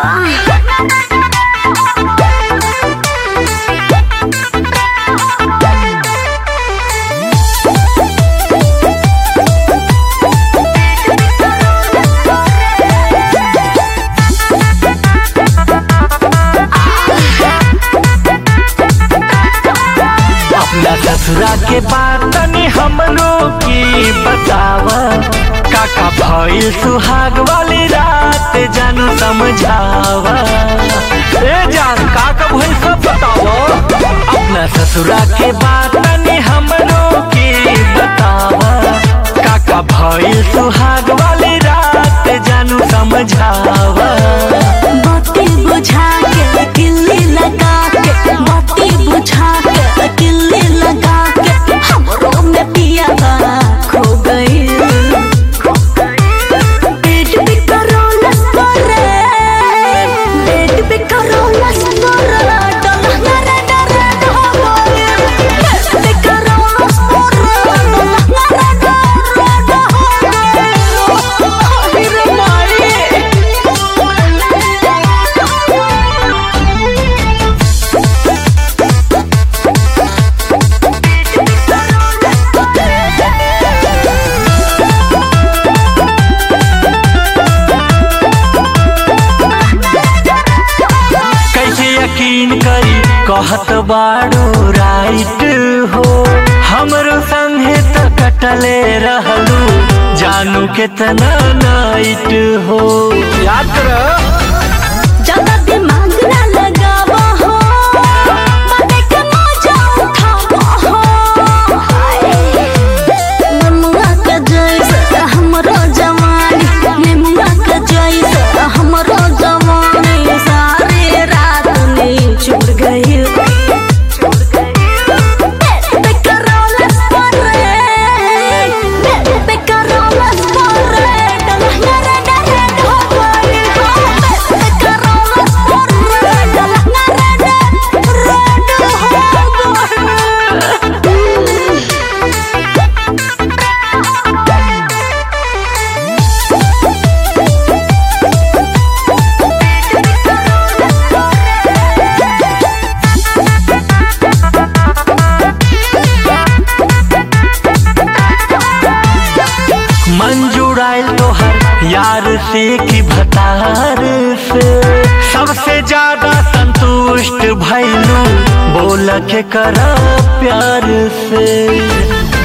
अपना ससुरा के बात तनी हमरो की बतावा काका भइल सुहाग वाली रात जानू समझावा ए जान काका भइल सब बतावा अपना ससुरा के बात तनी हमरो की बतावा काका भइल सुहाग वाली रात जानू समझावा बाती बुझा के किल्ली लगा के बाती बुझा के किल्ली लगा के हमरो में पिया खो गई पेट पे करोला सरे पेट पे करोला सरे डोला रे डरे हो गई पेट पे करोला सरे डोला रे डरे हो गई रे माई कैसे यकीन करी कहत बाड़ू राइट हो हमरो संगे त कटले रहलू जानू केतना नाइट हो याद कर ज्यादा दिमाग ना लगावा हो बातें के मजा उठावा हो नेमुआ के जैसे हमरो जवानी नेमुआ के जैसे हमरो जवानी सारी रात में चुर गई पे करोला स्परे पे करोला स्परे डलना रे डरे हो गई पे करोला स्परे डलना रे डरे हो गई मंजूराइल तोहर यार से की भतार से सबसे ज्यादा संतुष्ट भैलू बोल के करा प्यार से